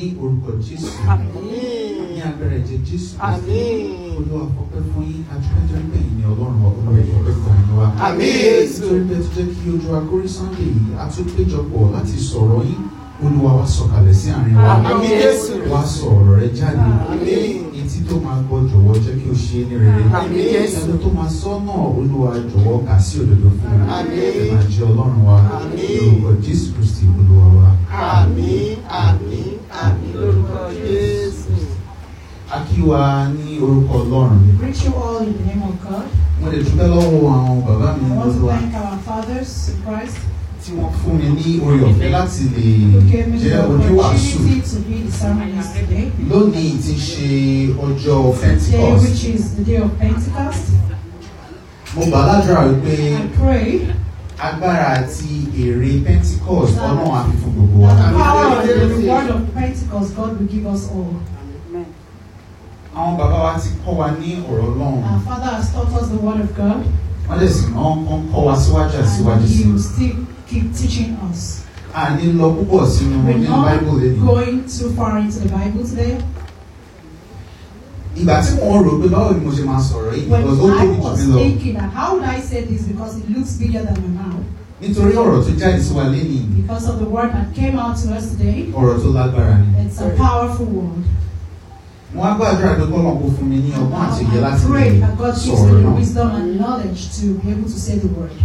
ní orúkọ jésù ní agbára ẹ̀jẹ̀ jésù Àmín. olúwa fọpẹ́ fún yín adúpẹ́jọ́ nígbà yìí ni ọlọ́run wa olúwa ìfọpẹ́ fún yín wa. Àmín. nítorí pé tó jẹ́ kí ojú wa kórí sunday yìí a tún péjọpọ̀ láti sọ̀rọ̀ yín olúwa wa sọ̀kalẹ̀ sí àárín wa Àmín Jésù. wá sọ ọ̀rọ̀ rẹ jáde Àmín. etí tó máa gbọ́ jọ̀wọ́ jẹ́ kí o ṣe é ní rere Àmín Jésù. ẹni tó máa sọ náà olúwa jọ̀wọ́ kà sí òdodo fún mi Àmín. ẹ máa jẹ́ ọlọ́run wa Àmín. lórúkọ jésù kristi olúwa wa. Àmín, àmín, àmín lórúkọ Jésù. a kí wa ní orúkọ ọlọ́run Greet you all in the name of God. mo lè dúpẹ́ lọ́wọ́ àwọn bàbá mi I want to lọ́wọ́ thank our fathers in Christ tí wọ́n fún mi ní oore ọ̀fẹ́ láti lè who gave me the jẹ́ oníwàásù opportunity to be the sermonist today. lónìí ti ṣe ọjọ́ Today, pentecost which is the day of Pentecost, mo gbà ládùúrà wípé I pray agbára àti èrè pentecost ọlọ́run á fi fún gbogbo wa. that the power and the reward of Pentecost God will give us all. àwọn bàbá wa ti kọ́ wa ní ọ̀rọ̀ ọlọ́run Our Father has taught us the word of God, wọ́n lè sì náà kọ́ kọ́ wa síwájú àti síwájú and sí He will still keep teaching us. a ní lọ púpọ̀ sínú We're nínú not bible lẹ́nu going too far into the Bible today. ìgbà tí mo rò pé báwo ni mo ṣe máa sọ̀rọ̀ yìí When because ó I tóbi jù was mí lọ thinking that how would I say this because it looks bigger than my mouth. nítorí ọ̀rọ̀ tó jáde sí wa lẹ́nu Because of the word that came out to us today, ọ̀rọ̀ tó lágbára ni. it's a powerful word. wọ́n á gbàdúrà pé kọ́lọ̀ kó fún mi ní ọgbọ́n àti òye I láti lè pray that God gives sọ̀rọ̀ me the náà. wisdom and knowledge to be able to say the word.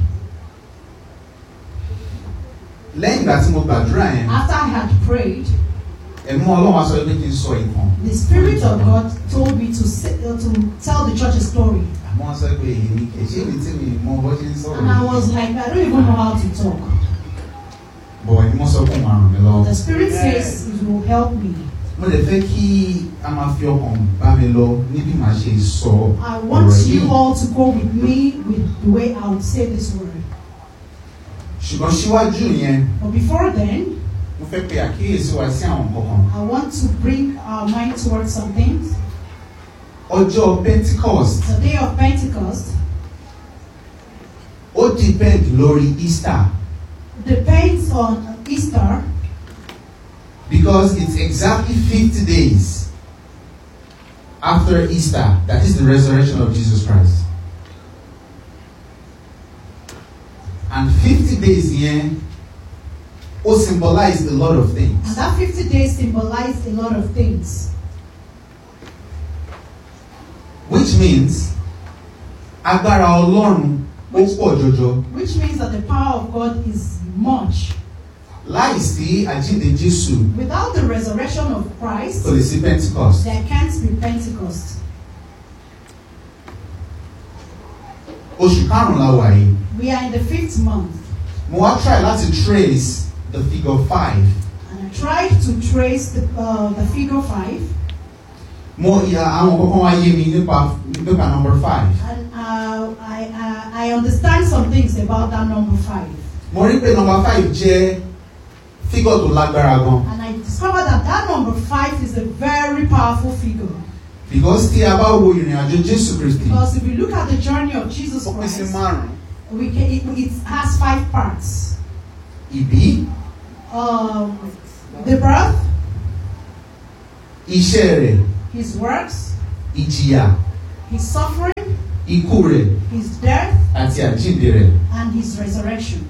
lẹ́yìn ìgbà tí mo gbàdúrà yẹn After I had prayed, ẹ̀mú ọlọ́run á sọ pé kí n sọ ìtàn the Spirit of God told me to say, uh, to tell the church a story. àmọ́ wọ́n sọ pé èmi kì í ṣe èmi tí mi mọ bó ṣe ń sọ̀rọ̀ And I was like, I don't even know how to talk. bọ̀ ẹ̀mí wọ́n sọ fún wa ràn mí lọ́wọ́. The Spirit says it will help me. mo lè fẹ́ kí a máa fi ọkàn bá mi lọ níbi màá ṣe sọ I want ọ̀rọ̀ you yìí all to go with me with the way I would say this word. ṣùgbọ́n síwájú yẹn But before then, mo fẹ́ pe àkíyèsí wa sí àwọn kankan I want to bring our mind towards some things. ọjọ́ pentecost The day of Pentecost ó depend lórí easter depends on Easter because it's exactly fifty days after easter that is the resurrection of jesus christ and fifty days yẹn ó symbolize a lot of And things that 50 days symbolized a lot of things. which means agbára ọlọ́run ó pọ̀ jọjọ Which means that the power of God is much. láìsí àjíǹde jésù Without the resurrection of Christ, kò lè sí pentecost there can't be Pentecost. oṣù karùn-ún la wà yìí We are in the fifth month, mo wá try láti trace the figure five and I tried to trace the, uh, the figure 5, mo ìyá àwọn kankan wá yé mi nípa nípa number five and uh, I, uh, I understand some things about that number 5. mo rí pé number five jẹ́ figure tó lágbára gan And I discovered that that number 5 is a very powerful figure. because tí a bá wo ìrìn àjò jésù kristi Because if you look at the journey of Jesus ó pín sí Christ, márùn we can, it, it has five parts. ìbí Um, the birth, iṣẹ́ rẹ̀ his works, ìjìyà his suffering, ikú rẹ̀ his death, àti àjíǹde rẹ̀ and his resurrection.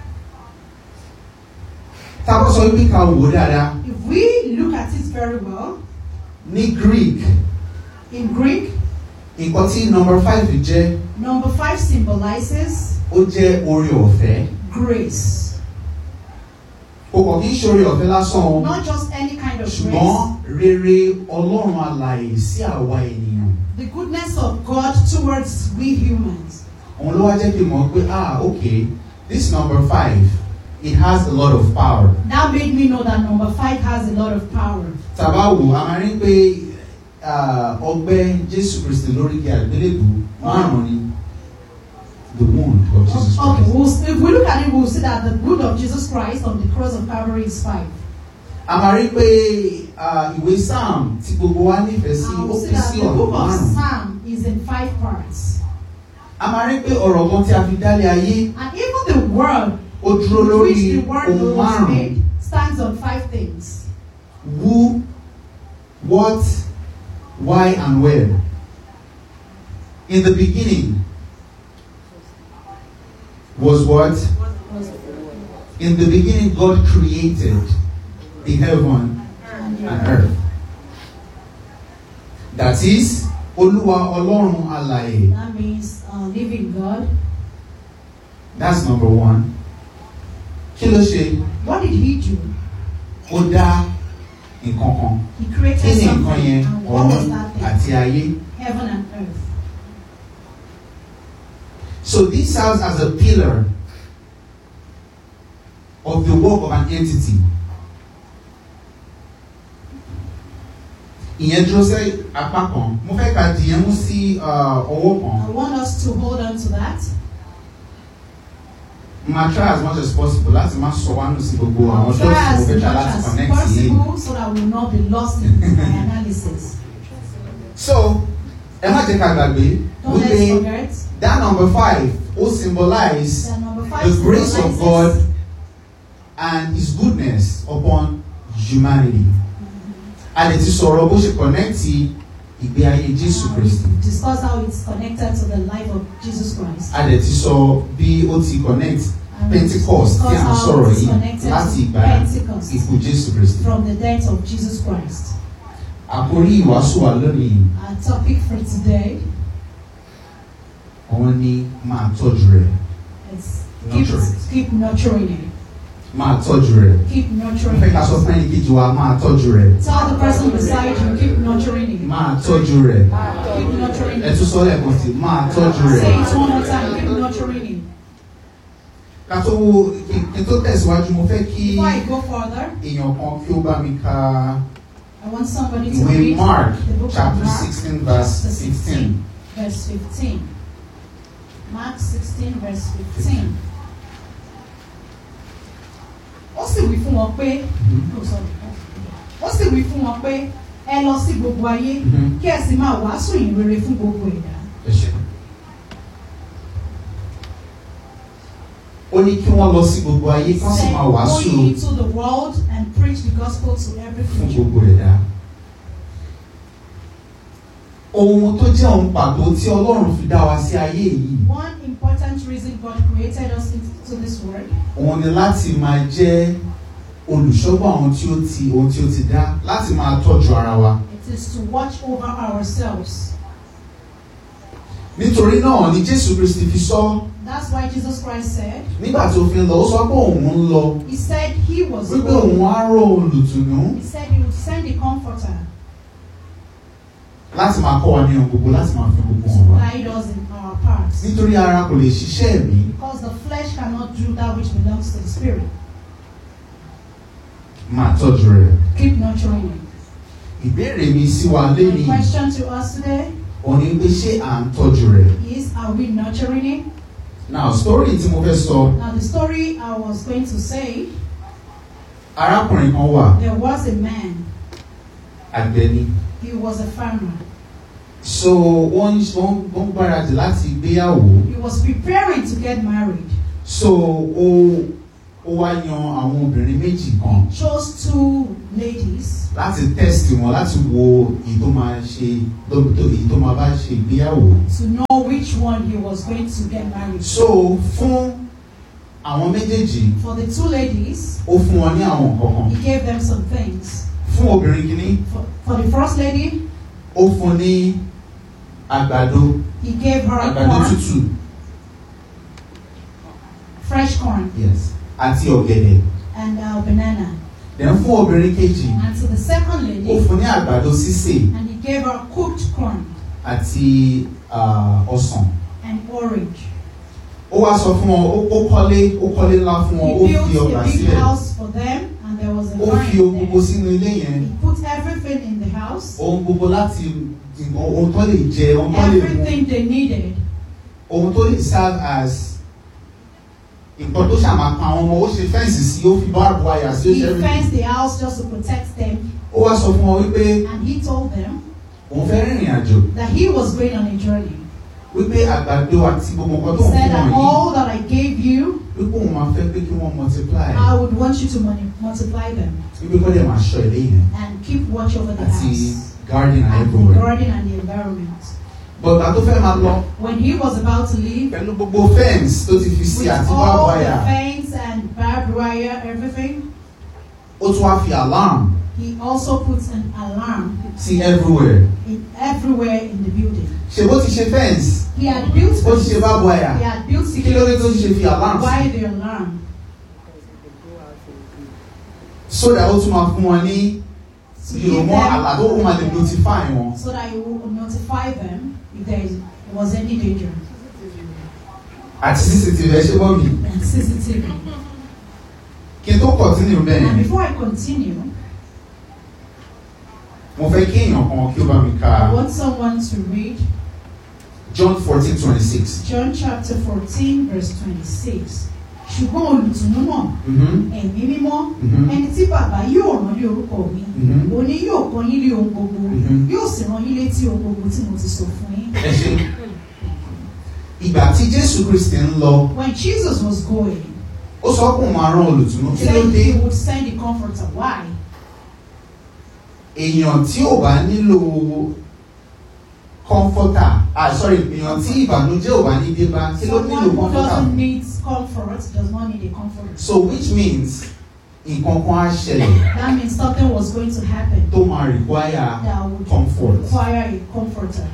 tá a bá sọ wípé ká wò ó dáadáa If we look at it very well, ní greek in Greek, nǹkan tí number five jẹ́ number five symbolizes ó jẹ́ oore ọ̀fẹ́ grace. kò kàn kí n ṣe oore ọ̀fẹ́ lásán o Not just any kind of ṣùgbọ́n grace. rere ọlọ́run alààyè sí àwa ènìyàn The goodness of God towards we humans. òun ló wá jẹ́ kí n mọ̀ pé ah okay this number five it has a lot of power That made me know that number five has a lot of power. tàbá wò a máa rí pé ah, ọgbẹ́ jésù kristi lórí igi àgbélébù márùn ni the wound of jesus Okay, christ we'll, if we look at it, we'll see that the blood of Jesus Christ on the cross of Calvary is five. a máa rí pé ah, ìwé psalm tí gbogbo wa nífẹ̀ẹ́ sí And ó we'll see pín that sí the ọ̀nà book of márùn Psalm is in five parts. a máa rí pé ọ̀rọ̀ kan tí a fi dálé ayé And even the word ó dúró with lórí which the word ohun was márùn made stands on five things. who what, why, and where. In the beginning was what? In the beginning, God created the heaven and earth. That is, Olúwa Ọlọ́run alààyè. That means uh, living God. That's number one. Kí ló ṣe? What did he do? Ó dá nǹkan kan. He Kí created ni nǹkan something. yẹn? And what was Ọ̀run that thing? àti ayé. Heaven and earth. So this serves as a pillar of the work of an entity. Ìyẹn dúró sí apá kan. Mo fẹ́ ka dìyẹn mú sí uh, ọwọ́ kan. I want us to hold on to that. Ma try as much as possible láti má sọ wá nù sí gbogbo àwọn Try dọ́ọ̀tì as mo fẹ́ much try láti as connect yìí. possible so that we will not be lost in my analysis. So ẹ má jẹ́ ká gbàgbé Don't let's wípé forget that number five ó symbolize that number five the grace of symbolizes God and his goodness upon humanity. A lè ti sọ̀rọ̀ bó ṣe connecti ìgbé ayé Jésù Uh, Kristi. we discuss how it's connected to the life of Jesus Christ. A lè ti sọ bí ó ti connect And we Pentecost tí à ń discuss how sọ̀rọ̀ it's yìí connected láti to ìgbà Pentecost ikú Jésù Kristi. from the death of Jesus Christ. Àkórí ìwàásù wa lónìí Our topic for today òun ni máa tọ́jú rẹ̀. is keep, Nurture it. keep nurturing it. Máa tọ́jú rẹ̀. Keep Mo nurturing fẹ́ ká sọ it. fún ẹnì kejì wa máa tọ́jú rẹ̀. Tell the person beside you, keep nurturing it. Máa tọ́jú rẹ̀. Keep nurturing Ẹ it. tún sọ lẹ́ẹ̀kan sí máa tọ́jú Say rẹ̀. it one more time, keep nurturing it. Ká tó wo kí kí n tó tẹ̀síwájú mo fẹ́ kí Before I go further, èèyàn kan kí ó bá mi ka I want somebody to ìwé read Mark the book chapter of Mark, sixteen verse chapter fifteen. 16, verse 15. Mark 16, verse 15. Ó sì wí fún wọn pé, oh, sorry. ó sì wí fún wọn pé ẹ lọ sí gbogbo ayé Mhm. kí ẹ sì máa wàásù ìyìn rere fún gbogbo ẹ̀dá. Ẹ ṣé. Ó ní kí wọ́n lọ sí gbogbo ayé kí wọ́n sì Say, máa Go wàásù ye into the world and preach the gospel to every fún creature. gbogbo ẹ̀dá. Ohun tó jẹ́ ohun pàtó tí Ọlọ́run fi dá wa sí ayé yìí, One important reason God created us into this world òun ni láti máa jẹ́ olùṣọ́gbà ohun tí ó ti ohun tí ó ti dá, láti máa tọ́jú ara wa. it is to watch over ourselves. Nítorí náà ni Jésù Kristi fi sọ That's why Jesus Christ said, nígbà tó fi ń lọ, ó sọ pé òun ń lọ, He said He was wípé going. òun á rò olùtùnú He said He would send the Comforter láti máa kọ́ wa ní ohun gbogbo, láti máa fi gbogbo to hàn wá. guide us in our paths. Nítorí ara kò lè ṣiṣẹ́ ẹ̀mí, Because the flesh cannot do that which belongs to the Spirit. máa tọ́jú rẹ̀. Keep nurturing it. Ìbéèrè mi sí wa My lénìí, question to us today òun ni pé ṣé à ń tọ́jú rẹ̀? is Are we nurturing it? Now, story tí mo fẹ́ sọ, Now, the story I was going to say arákùnrin kan wà, there was a man, àgbẹ̀ ni. he was a farmer. So wọ́n wọ́n wọ́n gbáradì láti gbéyàwó. He was preparing to get married. So ó ó wá yan àwọn obìnrin méjì kan He chose two ladies láti test wọn láti wo èyí tó máa ṣe tó tó- èyí tó máa bá ṣe ìgbéyàwó. to know which one he was going to get married. So fún àwọn méjèèjì For the two ladies, ó fún wọn ní àwọn nǹkan he kan. gave them some things. Fún obìnrin kìíní For, for the first lady, ó fún ní àgbàdo he gave her àgbàdo corn, tútù fresh corn, yes àti ọ̀gẹ̀dẹ̀. and uh, banana. Then fún obìnrin kejì And to the second ó lady, fún ní àgbàdo sísè and he gave her cooked corn àti ah, ọsàn. and orange. ó wá sọ fún wọn ó- ó kọ́lé ó kọ́lé ńlá fún wọn ó He fi built ọgbà a big sílẹ̀ house for them, and there was a ó fi vine ohun gbogbo there. sínú ilé yẹn He put everything in the house, ohun gbogbo láti ohun tó lè jẹ ohun tó lè mu everything they needed. ohun tó lè serve as nǹkan tó ṣàmà pa àwọn ọmọ ó ṣe fẹ́ǹsì sí ó fi barbed wire sí ó He ṣe everything fenced the house just to protect them, ó wá sọ fún wọn wípé and he told them òun fẹ́ rìnrìn àjò that he was going on a journey. wípé àgbàdo àti gbogbo nǹkan tó He ń said fún that wọn yìí all that I gave you, wípé òun máa fẹ́ pé kí wọ́n multiply I would want you to mul- multiply them wípé kọ́ dẹ̀ máa ṣọ́ ilé yẹn and keep watch over the àti house garden and and the everywhere. garden and the environment. but gbà tó fẹ́ máa lọ When he was about to leave, pẹ̀lú gbogbo fence tó ti fi sí with àti all barbed the wire fence and barbed wire, everything, ó tún wá fi alarm he also puts an alarm sí everywhere. in everywhere in the building. ṣe bó ti ṣe fence He had built ó ti ṣe barbed he wire had built kí ló dé tó ti ṣe security. fi alarm sí Why the alarm? so that ó tún máa fún wọn ní To you know give more them- alert ó máa lè notify wọn. so that he will notify them if there is, was any danger. àti cctv ẹ ṣe bọ́ mi And CCTV. kí n tó continue And bẹ́ẹ̀ before I continue, mo fẹ́ kí èèyàn kan kí ó bá mi I ka want someone to read John fourteen twenty six. John chapter 14, verse 26. Ṣùgbọ́n olùtùnú náà, ẹ̀mí mímọ́, ẹni tí bàbá yóò rán ní orúkọ mi, òní yóò kọ́ yín ní ohun gbogbo, Mhm. yóò sì rán yín létí ohun gbogbo tí mo ti sọ fún yín. ẹ ṣe ìgbà tí Jésù Kristi ń lọ When Jesus was going, ó sọ pé òun máa rán olùtùnú he kí ló said dé he would send the comforter. Why? èèyàn tí ò bá nílò comforter ah sorry èèyàn tí ìbànújẹ́ ò bá ní dé bá kí ló Someone nílò who comforter doesn't need comfort does not need a comforter. so which means nǹkan kan á ṣẹlẹ̀ That means something was going to happen tó máa require that would comfort. require a comforter.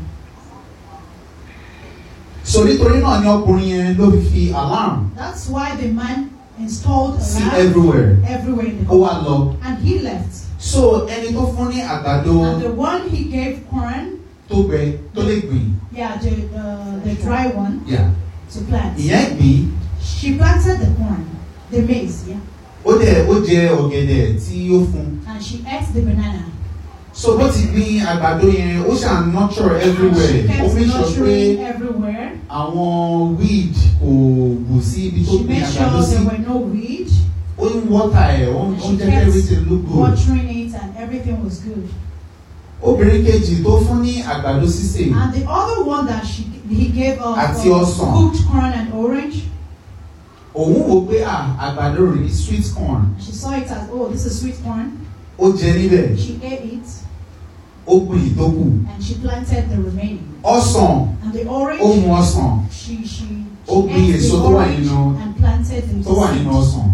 so nítorí náà ni ọkùnrin yẹn ló fi fi alarm That's why the man installed sí alarm everywhere everywhere in the ó wá lọ and he left. so ẹni tó fún ní àgbàdo And the one he gave corn, tó gbẹ tó lè gbìn yeah, the uh, the dry one yeah. to plant. ìyẹn gbìn She planted the corn, the maize, yeah, ó dẹ̀ ó jẹ ọ̀gẹ̀dẹ̀ tí ó fún and she ate the banana. so bó ti gbìn àgbàdo yẹn ó ṣàn nurture And everywhere she ó kept fi sọ pé nurturing everywhere. àwọn weed kò wù sí ibi tó She gbìn made àgbàdo sure sí there were no weed. ó ń water ẹ̀ ó ń And ó she ń jẹ́ kí kept everything look good watering it and everything was good. obìnrin kejì tó fún ní àgbàdo sísè And the other one that she he gave us Àti uh, ọsàn. cooked corn and orange. òun wò pé à àgbàdo rè é sweet corn She saw it as oh this is sweet corn. ó jẹ níbẹ̀ She ate it ó gbìn ìtókù and she planted the remaining. ọsàn And the orange ó mu ọsàn she she, Ó she gbin ate èso the tó wà orange nínú- and planted the tó wà nínú seed. ọsàn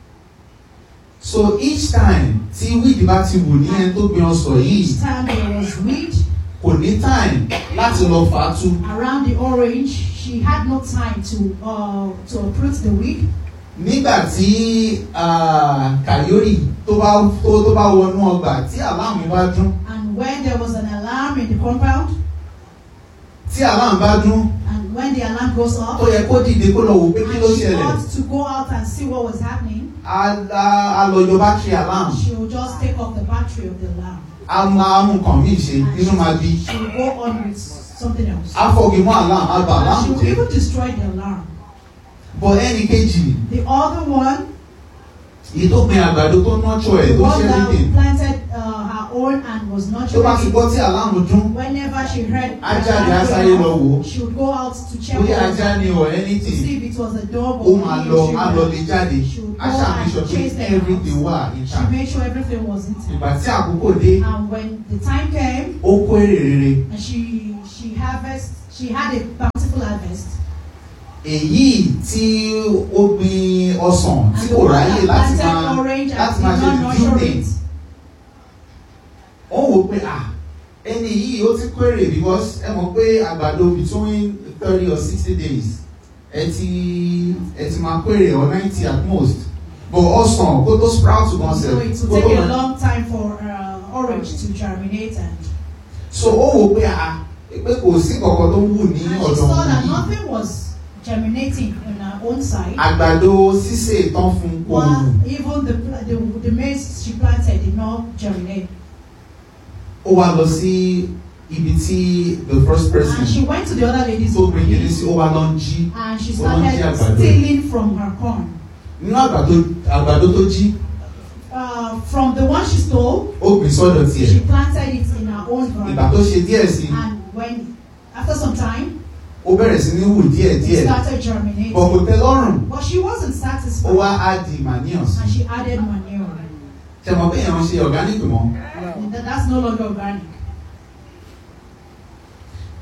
so each time tí weed bá ti wù ní ẹni tó gbìn ọsàn yìí Each time there was weed kò ní time láti lọ fà á tú around the orange, she had no time to uh, to uproot the weed. nígbà tí ah, kàyórì tó bá tó tó bá wọnú ọgbà tí aláàmù bá dún And when there was an alarm in the compound, tí aláàmù bá dún and when the alarm goes ó off, yẹ kó dìde kó lọ wò pé kí and ló she ṣẹlẹ̀ ought to go out and see what was happening, á á- á lọ yọ bátìrì aláàmù she will just take off the battery of the alarm. á máa mú nǹkan míì ṣe And inú máa bí she will go on with something else. á fọgi mọ́ aláàmù á bà And she aláàmù will jẹ́ even destroy the alarm. bọ̀ ẹnì kejì The other one, èyí tó gbìn àgbàdo tó nọ́tọ̀ ẹ̀ the tó one ṣe that everything planted uh, her own and was not tó bá ti gbọ́ tí aláàmù dún Whenever she heard the á jáde á alarm sáré going lọ off, wò ó she would go out to check bóyá what was ajá ni happening, or to anything see if it was a dog ó or máa any lọ á children. lọ lè jáde She would á go ṣàmì and sọ pé chase them everything out. wà She intact made sure everything was intact. ìgbà tí àkókò dé And when the time came ó kó èrè rere and she she harvest she had a bountiful harvest. èyí tí ó gbìn ọsàn tí And the kò one ráyè that láti planted máa orange and láti did máa ṣe not nurture dúdú it. ó wò pé à ẹni yìí ó ti kó èrè because ẹ mọ̀ pé àgbàdo between thirty or sixty days ẹ ti ẹ ti máa kó èrè or ninety at most but ọsàn kó tó sprout gan So sef it kó will tó take a máa long time for uh, orange to germinate and, so ó wò pé à pé kò sí kankan tó wù ní and she ọ̀dọ̀ saw that yìí nothing was germinating on her own side. àgbàdo sísè tán fún kò wù. While even the, the the maize she planted did not germinate. ó wá lọ sí ibi tí the first person And she went to the other lady's tó gbé kiri place sí ó wá lọ ń jí and she Ó lọ ń jí started àgbàdo. stealing from her corn. nínú àgbàdo àgbàdo tó jí Uh, from the one she stole, ó gbìn sọ́dọ̀ she tiẹ̀ planted it in her own ìgbà garden. tó ṣe díẹ̀ sí And when, after some time, ó bẹ̀rẹ̀ sí ní wù díẹ̀ it díẹ̀ started bọ̀ germinating. kò tẹ́ lọ́rùn But she wasn't ó satisfied. wá á di manius And she added manure. ṣe mọ̀ pé èèyàn ṣe organic mọ́ And that- that's no longer organic.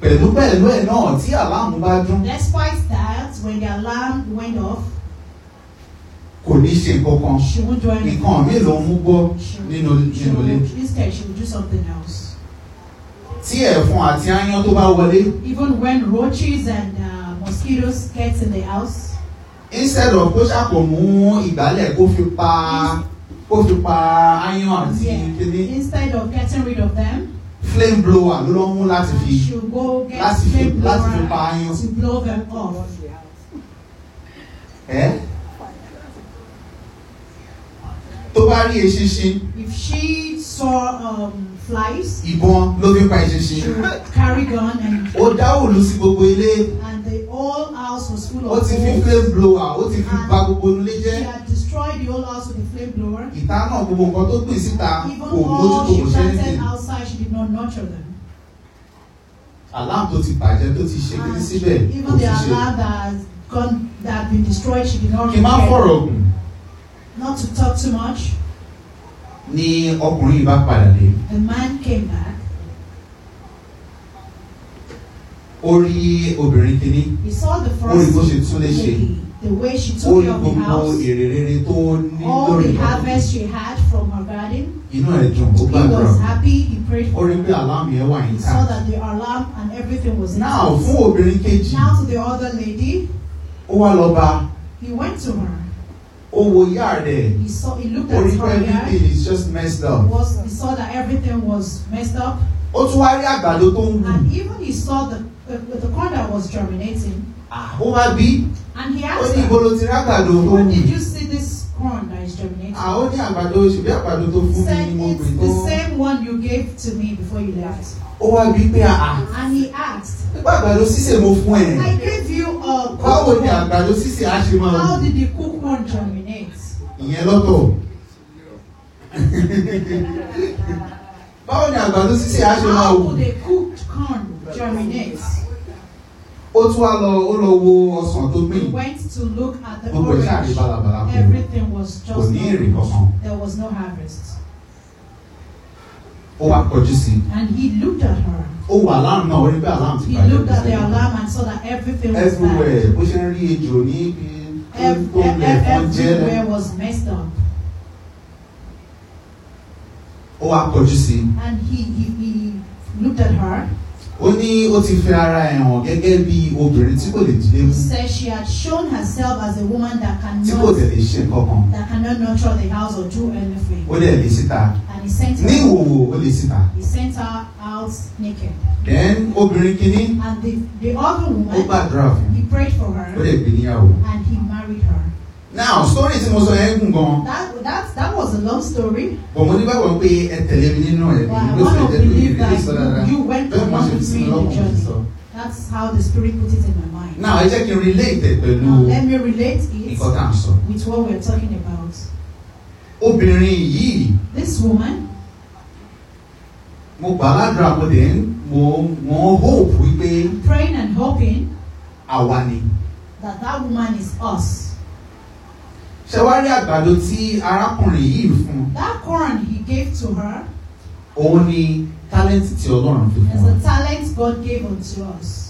pẹ̀lú pẹ̀lú ẹ̀ náà tí àlámù bá dún Despite that, when the alarm went off, kò ní ṣe kankan she won't do anything. nǹkan mi ló ń mú gbọ́ She nínú would, she nínú ilé would, instead, she would do something else. tí ẹ̀fọn àti aáyán tó bá wọlé Even when roaches and uh, mosquitoes get in the house, instead of kó ṣàpò mú ìgbálẹ̀ kó fi pa kó fi pa aáyán àti yeah, kíní instead of getting rid of them, flame blower ló lọ́ mú láti fi she will go get láti fi flame láti fi blower pa aáyán to blow them off. ẹ́ tó bá rí eṣinṣin If she saw um, flies, ìbọn ló fi pa she eṣinṣin would carry gun and ó dá òòlù sí gbogbo ilé and the whole house was full ó of ti fi holes. flame blower ó ti fi bà gbogbo ilé She jẹ́ had destroyed the whole house with a flame blower. ìta náà gbogbo nǹkan tó gbìn síta Even kò all mójútó she kò ṣe planted anything outside, she did not nurture them. alarm tó ti bàjẹ́ tó ti ṣe kíní And síbẹ̀ kò even the ti ṣe alarm that has gone, that had been destroyed, she did not kí n má repair. fọ̀rọ̀ gùn Not to talk too much, ni ọkùnrin yìí bá padà dé the man came back. ó rí obìnrin kíní He saw the ó rí bó first ṣe tún lè ṣe lady, the way she ó took rí care of the gbogbo house, èrè rere tó ní all lórí the ìlú harvest she had from her garden. inú ẹ̀ dùn ó He gbàdúrà was happy, he prayed ó for rí her. pé alarm yẹn wà He saw intact that the alarm and everything was now intact. fún obìnrin kejì Now to the other lady, ó wá lọ bá he went to her. ó wo yá rẹ̀ He saw, he looked ó at rí pé her yard. everything is just messed up Was he saw that everything was messed up, ó tún wá rí àgbàdo tó ń wù and even he saw the the, the corn that was germinating, Ah, ó wá bí and he ó asked ní ibo her, ló ti rí àgbàdo tó ń "Where wù did you see this corn that is germinating?" Ah, ó ní àgbàdo ṣùgbọ́n àgbàdo tó He fún mi said, ni mo "It's gbìn the tó same one you gave to me before you left." ó wá bí pé àà And he asked, nípa àgbàdo sísè mo fún ẹ "I gave you a báwo cooked ni corn. àgbàdo sísè á ṣe máa How wù did the cooked corn germinate?" ìyẹn lọ́tọ̀ báwo ni àgbàdo sísè á ṣe máa How wù could a cooked corn germinate? ó tún wá lọ ó lọ wo ọsàn tó He gbìn went to look at the gbogbo ẹ̀ ṣáà rí orange. balabala kò Everything was kò just ní èrè orange. kankan There was no harvest. ó wá kọjú sí i And he looked at her. ó wà alarm náà ó rí pé alarm ti He bàjẹ́ looked kò at the sẹ́yìn. alarm and saw that everything was everywhere bad. bó ṣe ń rí ejò ní ibi tó Ev- tó ev- lẹ̀ fọ́n jẹ́ everywhere was messed up. ó wá kọjú sí i And he, he, he looked at her. ó ní ó ti fi ara ẹ̀ hàn gẹ́gẹ́ bí obìnrin tí kò lè dílé He mú said she had shown herself as a woman that tí kò cannot tẹ̀lé ṣe nǹkan kan that cannot nurture the house or do anything. ó dẹ̀ lè síta And he sent ní her ìwòwò ó lè síta he sent her out naked. then obìnrin kìíní And the, the other ó woman gbàdúrà fún he prayed for ó her dẹ̀ gbé níyàwó. and he married her. now story tí mo sọ yẹn gùn gan That that that was a long story. bọ̀ mo nígbàgbọ́ pé ẹ tẹ̀lé mi nínú ẹ̀ But I bí ó want ṣe to jẹ́ lórí believe ìrírí sọ dáadáa that you went bẹ́ẹ̀ mo along ṣe fi with me sínú in the lọ́kùnrin journey. sọ. That's how the Spirit put it in my mind. now ẹ jẹ́ kí n relate ẹ̀ pẹ̀lú Now, let me relate it nǹkan tá à ń sọ. with what we're talking about. obìnrin yìí This woman, mo gbà ládùúrà mo dẹ̀ ń mo mo hope wípé praying and hoping àwa ni. that that woman is us. ṣé wàá rí àgbàdo tí arákùnrin yìí fún That corn he gave to her òun ni tálẹ́ǹtì tí ọlọ́run fi is fún wa a talent God gave unto us.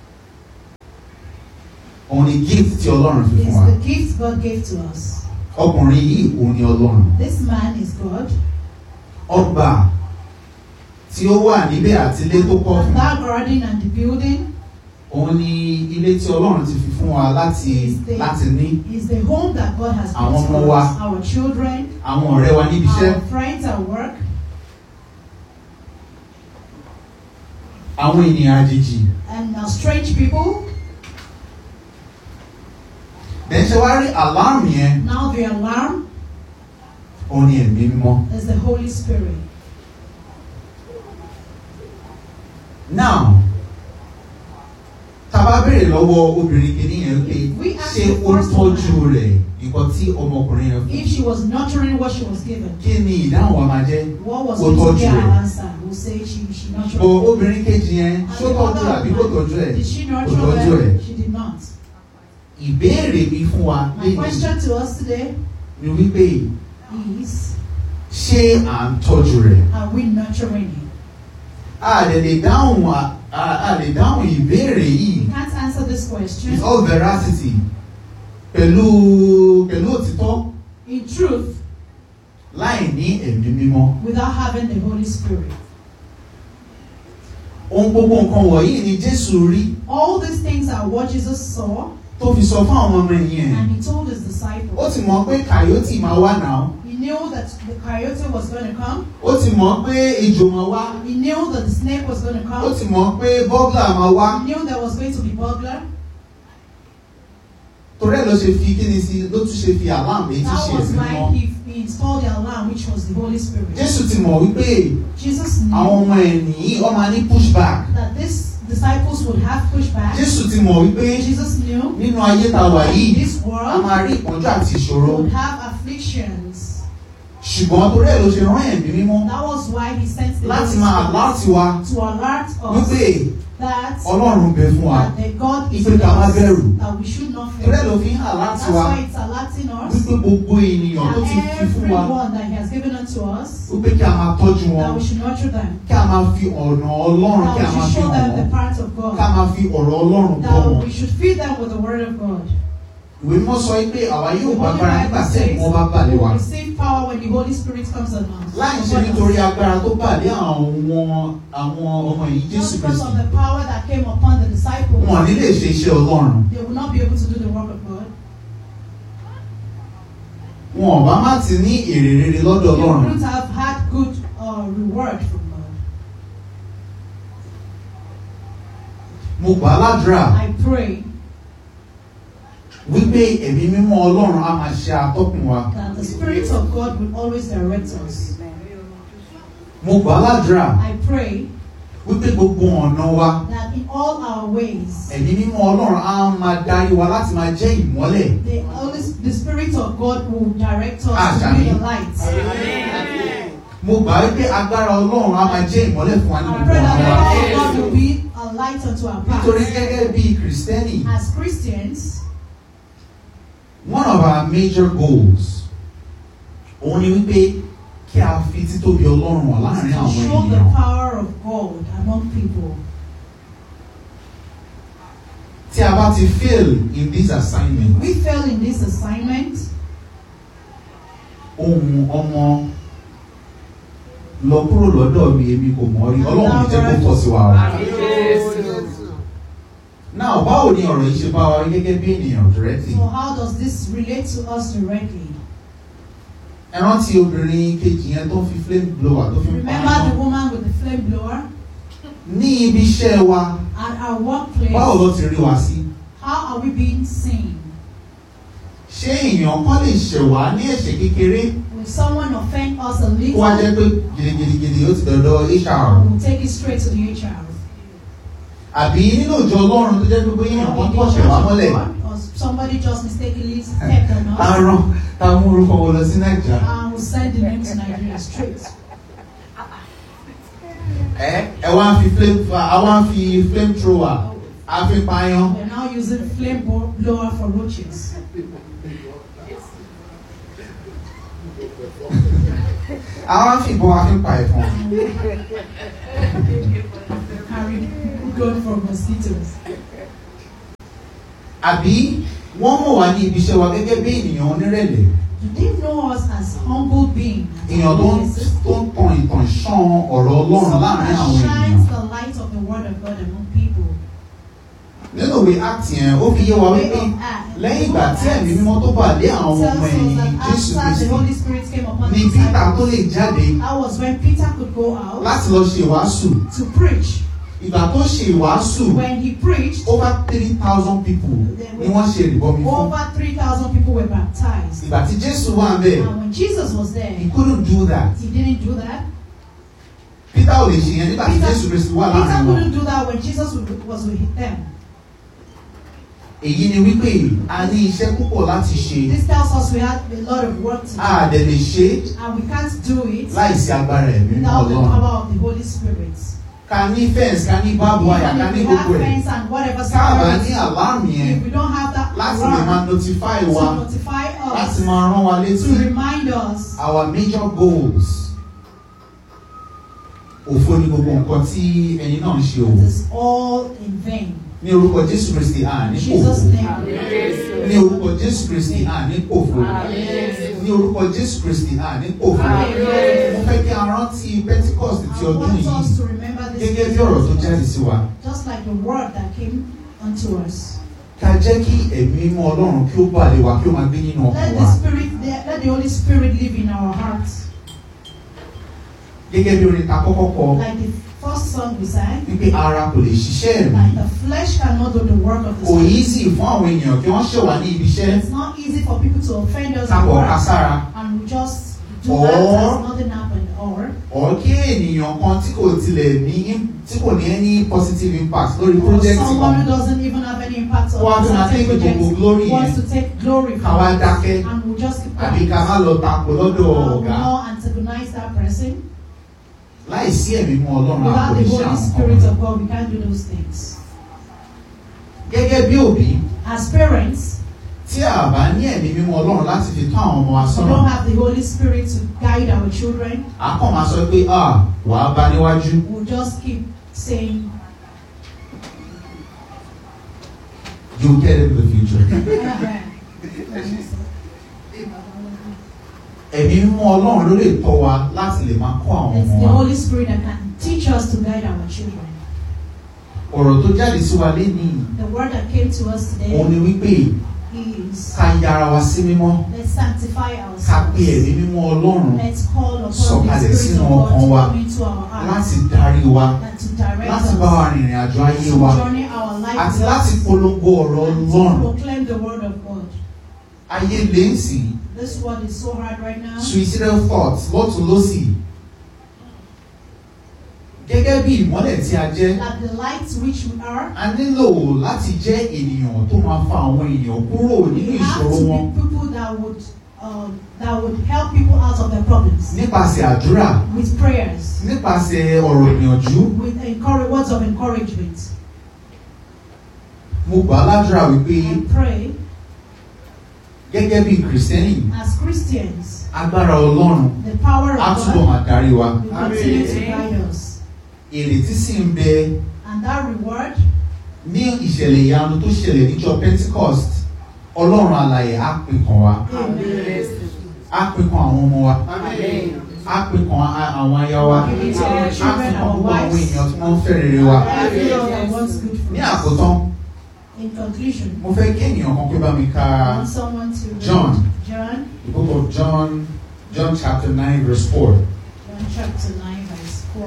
òun ni gift tí ọlọ́run fi fún It's wa the gift God gave to us. ọkùnrin yìí òun ni ọlọ́run This man is God. ọgbà tí ó wà níbẹ̀ àti ilé tó kọ́ And fún that garden and the building òun ni ilé tí ọlọ́run ti fi fún wa láti láti ní is the home that God has Àwọn built ọmọ for wa. us. Our children, àwọn ọ̀rẹ́ wa níbi iṣẹ́ our friends at work, àwọn ènìyàn àjèjì and our strange people. bẹ́ẹ̀ ṣe wá rí alarm yẹn Now the alarm òun ni ẹ̀mí mímọ́ is the Holy Spirit. now tá a bá béèrè lọ́wọ́ obìnrin kìíní yẹn pé We ask ṣé the ó first tọ́jú one. rẹ̀ nǹkan tí ọmọkùnrin yẹn fún If she was nurturing what she was given, kí ni ìdáhùn wa máa jẹ́ what was Ó going to tọ́jú be our rẹ̀. answer? We'll say she, she nurtured. bọ̀ it. obìnrin kejì yẹn And ṣó the tọ́jú other àbí kò one, tọ́jú ẹ̀ Did she kò nurture tọ́jú ẹ̀ them? She did not. ìbéèrè mi fún wa My lẹ́yìn question to us today ni wípé is, ṣé à ń tọ́jú rẹ̀ are we nurturing him? a lè lè dáhùn a- a a lè dáhùn ìbéèrè yìí We can't answer this question. with all veracity pẹ̀lú pẹ̀lú òtítọ́ In truth, láì ní ẹ̀mí mímọ́. without having the Holy Spirit. ohun gbogbo nǹkan wọ̀nyí ni Jésù rí All these things are what Jesus saw, tó fi sọ fún àwọn ọmọ ẹ̀yìn ẹ̀. and he told his ó disciples. ti mọ̀ pé kàyótì máa wá náà. He knew that the coyote was going to come. ó ti mọ̀ pé ejò máa wá. He knew that the snake was going to ó come. ti mọ̀ pé bọ́gà máa wá. He knew there was going to be burglar. torí ẹ̀ ló ṣe fi kíni sí ló tún ṣe fi àlámù èyí tí That ṣe was ẹ̀mí why mímọ́. he, he installed the alarm, which was the Holy Spirit. Jésù ti mọ̀ wípé Jesus àwọn knew ọmọ ẹ̀ nìyí ọ máa ní pushback. that these disciples would have pushback. Jésù ti mọ̀ wípé Jesus knew nínú ayé ta wà yìí this a world máa rí ìpọ́njú àti ìṣòro. would have afflictions. ṣùgbọ́n torí ẹ̀ ló ṣe rán ẹ̀mí mímọ́ That was why he sent the láti Holy máa Spirit láti wá to alert us wípé that, Ọlọ́run bẹ fún wa. that the God is Ipe with ká má us, bẹ̀rù. that we should not torí ẹ̀ fear. ló fi ń hàn láti That's wá why it's alerting us wípé gbogbo ènìyàn tó ti that fi fún wa everyone that he has given unto us, wípé kí a máa tọ́jú wọn that we should nurture them, kí a máa fi ọ̀nà Ọlọ́run that kí a we máa should fi show hàn them the wọ́n parts of kí a God, máa fi ọ̀rọ̀ Ọlọ́run bọ́ that wọn. we should feed them with the word of God. ìwé mímọ́ sọ pé àwa The yóò Holy gba agbára nígbà Bible tí ẹ̀mí wọn bá says balẹ̀ we wá. will receive power when the Holy Spirit comes on us. láì ṣe nítorí agbára tó balẹ̀ àwọn àwọn ọmọ yìí Jésù Just because Kristi of the power that came upon the disciples, wọn ò ní lè ṣe iṣẹ́ Ọlọ́run they will not be able to do the work of God. wọn ò bá má ti ní èrè rere lọ́dọ̀ They Ọlọ́run wouldn't have had good uh, reward from God. mo gbà á ládùúrà I pray wípé ẹ̀mí mímọ́ Ọlọ́run á máa ṣe atọ́kùn wa that the Spirit of God will always direct us. mo gbà á ládùúrà I pray wípé gbogbo ọ̀nà wa that in all our ways, ẹ̀mí mímọ́ Ọlọ́run á máa darí wa láti máa jẹ́ ìmọ́lẹ̀ the, Holy- the Spirit of God will direct us to Àṣàmì. be the light. mo gbà wípé agbára Ọlọ́run á máa jẹ́ ìmọ́lẹ̀ fún wa ní I gbogbo pray that ọ̀nà the wa power of God will be a light unto our nítorí path. gẹ́gẹ́ bí Kristẹni As Christians, one of our major goals òun ni wípé kí a fi títóbi Ọlọ́run wà is láàrin to àwọn show the ènìyàn power of God among people. tí a bá ti fail in this assignment We fail in this assignment. ohun ọmọ lọ kúrò lọ́dọ̀ mi èmi kò mọ̀ rí Ọlọ́run ní jẹ́ kó tọ̀ sí wa o. now báwo ni ọ̀rọ̀ yìí ṣe bá wa rí gẹ́gẹ́ bí ènìyàn directly So how does this relate to us directly? ẹ rántí obìnrin kejì yẹn tó ń fi flame blower tó fi ń pa Remember the iná woman with the flame blower ní ibi iṣẹ́ wa at our workplace? báwo ló ti rí wa sí How are we being seen? ṣé èèyàn kan lè ṣẹ̀ wá ní ẹ̀ṣẹ̀ kékeré Will someone offend us a kó little? wá jẹ́ pé gidigidigidi ó ti dọ̀dọ̀ HR We'll take it straight to the HR. àbí nínú ìjọ Ọlọ́run tó jẹ́ pé bóyá èèyàn kan kọ̀ ṣẹ̀ wá mọ́lẹ̀ Or somebody just mistakenly stepped on tá a us rán tá a mú orúkọ wọn lọ sí Nàìjíríà and will send the name to Nigeria straight. ẹ ẹ wá ń fi flame a wá ń fi flame thrower a fi pààyàn We're now using flame bo- blower for roaches. a wá ń fi ìbọn a fi pa ẹ̀fọn Carry gun for mosquitoes. àbí wọ́n mọ̀ wá ní ibi iṣẹ́ wa gẹ́gẹ́ bí ènìyàn onírẹ̀lẹ̀ Do they know us as humble beings? èèyàn tó ń tó ń tan ìtàn ṣán ọ̀rọ̀ Ọlọ́run Someone láàrin that àwọn shines ènìyàn the light of the word of God among people. nínú ìwé act yẹn ó fi yé wa Way wípé of act. lẹ́yìn ìgbà tí ẹ̀mí mímọ́ tó bà lé àwọn tells ọmọ us ẹ̀yìn that Jésù after the Kristi Holy Spirit came upon ní the Peter tó disciples, lè jáde that was when Peter could go out láti lọ ṣe ìwàásù to preach. ìgbà tó ṣe ìwàásù When he preached, over three thousand people ni wọ́n ṣe ìrìbọmi fún over 3,000 people were baptized. ìgbà tí Jésù wà ń bẹ̀ And when Jesus was he there, couldn't do that he didn't do that. Peter ò lè ṣe yẹn nígbà tí Peter, Jésù Kristi wà Peter láàrin wọn couldn't do that when Jesus was- was with them. èyí ni wípé a ní iṣẹ́ púpọ̀ láti ṣe This tells us we have a lot of work to do. a dẹ̀ lè ṣe And we can't do it láìsí agbára ẹ̀mí without the Ọlọ́run power of the Holy Spirit. ká ní fẹ́ǹsì ká ní báàbù àyà ká Even ní if we have gbogbo ẹ̀ friends and whatever káàbà ní security, àláàmù yẹn if we don't have that láti lè máa alarm notify to wa notify láti us, máa rán wa to létí remind us our major goals òfo ni gbogbo nǹkan tí ẹni náà ń ṣe It òwò is all in vain. ní orúkọ jésù kristi à In ní Jesus' pòfo name. ní orúkọ jésù kristi à ní pòfo ní orúkọ jésù kristi à ní pòfo mo fẹ́ kí a rántí pentecost ti I ọdún want yìí us to remember this gẹ́gẹ́ bí ọ̀rọ̀ tó jáde sí wa just like the word that came unto us. ká jẹ́ kí ẹ̀mí mímọ́ ọlọ́run kí ó bà lé wa kí ó máa gbé nínú ọkàn Let wa the spirit, let the Holy Spirit live in our hearts. gẹ́gẹ́ bí orin ta kọ́kọ́ kọ Like the first song we sang, wípé ara kò lè ṣiṣẹ́ ẹ̀mí like the flesh cannot do the work of the kò spirit. easy fún àwọn ènìyàn kí wọ́n ṣẹ̀ wá ní ibi iṣẹ́ It's not easy for people to offend us at kápọ̀ work ká sára and we just do Or- that as nothing happened. Or ọ̀ kí ènìyàn kan tí kò tilẹ̀ ní tí kò ní any positive impact lórí or project someone who kan doesn't even have any impact Wọ́n á on tún máa certain take gbogbo projects glory wants yẹn to take glory ká wá from it dákẹ́ and we just keep àbí quiet. ká má lọ tako lọ́dọ̀ Uh, we ọ̀gá not antagonize that person. láìsí ẹ̀mí mú ọlọ́run Without àpò the iṣẹ́ Holy àwọn Spirit kan of God, we can't do those things. gẹ́gẹ́ bí òbí As parents, tí a bá ní ẹ̀mí mímọ́ ọlọ́run láti fi tọ́ àwọn ọmọ wa we sọ́nà don't have the Holy Spirit to guide our children. a kàn máa sọ pé ah wàá bá níwájú We'll just keep saying, you get into the future. ẹ̀mí mímọ́ ọlọ́run ló lè tọ́ wa láti lè máa kọ́ àwọn it's ọmọ the wa Holy Spirit that can teach us to guide our children. ọ̀rọ̀ tó jáde sí wa lénìí The word that came to us òun today ni wípé is ká yára wa sí mímọ́ let's sanctify ká pe ẹ̀mí ourselves. mímọ́ ọlọ́run Let's call upon Sọ̀kalẹ̀ the Spirit sínú of God ọkàn wa to come into our láti hearts darí wa and to direct láti bá wa us. rìnrìn àjò ayé To wa journey our life àti with láti us polongo ọ̀rọ̀ and to ọlọ́run proclaim the word of God. ayé lè ń sìn This word is so hard right now. suicidal thoughts lọ́tún lọ́sì gẹ́gẹ́ bí ìmọ́lẹ̀ tí a jẹ́ That the light which we are, a nílò láti jẹ́ ènìyàn tó máa fa àwọn ènìyàn kúrò nínú we have ìṣòro to wọn be people that would um, that would help people out of their problems nípasẹ̀ àdúrà with prayers, nípasẹ̀ ọ̀rọ̀ ìyànjú with encourage, words of encouragement. mo gbà á ládùúrà wípé I pray gẹ́gẹ́ bí kìrìsìtẹ́nì as Christians, agbára ọlọ́run the power á of túbọ̀ God máa darí wa will continue to guide us. ìrètí sì ń bẹ And that reward ní ìṣẹ̀lẹ̀ ìyanu tó ṣẹlẹ̀ níjọ́ Pentecost ọlọ́run alààyè á pè kàn wá á pè kàn àwọn ọmọ wa á pè kàn á- àwọn aya wa á pè kàn gbogbo àwọn èèyàn tí wọ́n ń fẹ́ rere wa everyone that wants good for ní us. àkótán In conclusion, mo fẹ́ kí ènìyàn kan pé bá mi ka I want someone to read John. John, the book of John John chapter nine verse four. John chapter 9, verse 4.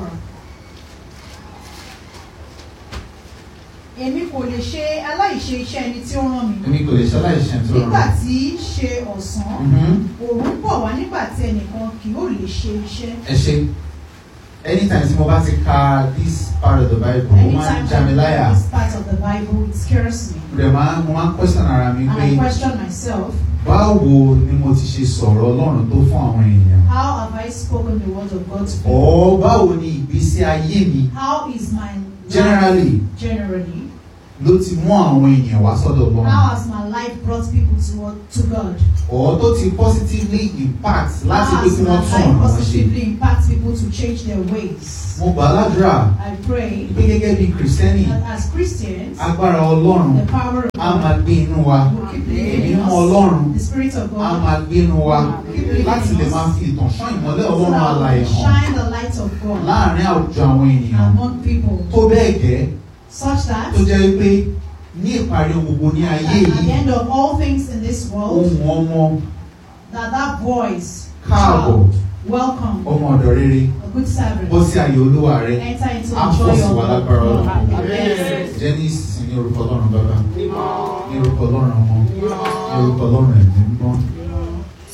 Èmi kò lè ṣe aláìṣe iṣẹ́ ẹni tí ó rán mi. èmi kò lè ṣaláì ṣe tó Nígbà rọrùn. tí í ṣe ọ̀sán, Mhm. òòrùn bọ̀ wá nígbà tí ẹnìkan kì yóò lè ṣe iṣẹ́. ẹ ṣe anytime tí mo bá ti ka this part of the bible mo máa ń Anytime já mi I láyà read this part of the Bible, it scares me. mo dẹ̀ máa mo máa ń question ara mi And pé I question myself, báwo ni mo ti ṣe sọ̀rọ̀ ọlọ́run tó fún àwọn èèyàn how have I spoken the word of God to people? ọ̀ báwo ni ìgbésí ayé mi How is my generally life generally? ló ti mú àwọn èèyàn wá sọ́dọ̀ ọlọ́run How has my life brought people to, to God? ọ̀ tó ti positively impact láti How pé has kí my wọ́n tún life ọ̀nà wọn ṣe positively impact people to change their ways? mo gbà á ládùúrà I pray pé gẹ́gẹ́ bí kìrìsìtẹ́nì that as Christians, agbára ọlọ́run the power of á máa God gbé inú wa will keep living ẹ̀mí in mọ́ ọlọ́run us. The Spirit of á God máa gbé inú wa keep living láti in lè máa us. fi ìtàn ṣán ìmọ́lẹ̀ So ọlọ́run that we alààyè will hàn shine the light of God láàrin àwùjọ àwọn ènìyàn among people tó bẹ́ẹ̀ gẹ́ such that tó jẹ́ pé ní ìparí ohun gbogbo ní ayé at the yìí end of all things in this world, ohun ọmọ that that voice, káàbọ̀ child, welcome, ọmọ ọ̀dọ̀ rere a good servant, bọ́ sí àyè olúwa rẹ enter into the á joy fọ̀ sí of wa God. lágbára ọlọ́run Amen. jẹ́ ní ìsinsìn ní orúkọ ọlọ́run bàbá ní orúkọ ọlọ́run ọmọ ní orúkọ ọlọ́run ẹ̀mí mímọ́